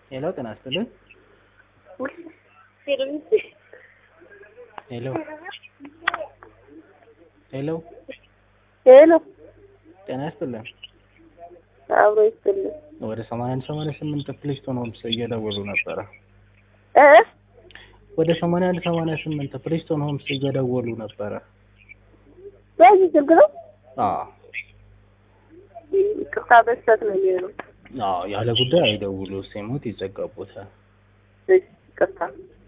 ሄሎ ጤና ይስጥልኝ። ሄሎ ሄሎ ሄሎ ጤና ይስጥልኝ። አብሮ ይስጥልኝ። ወደ ሰማንያ አንድ ሰማንያ ስምንት ፕሌስቶን ሆምስ እየደወሉ ነበረ። እ ወደ ሰማንያ አንድ ሰማንያ ስምንት ፕሌስቶን ሆምስ እየደወሉ ነበረ። በዚህ ስልክ ነው። አዎ ይቅርታ በስተት ነው የሚሆነው። አዎ ያለ ጉዳይ አይደውሉ፣ ሲሞት ይዘጋቦታል። እሺ፣ ይቅርታ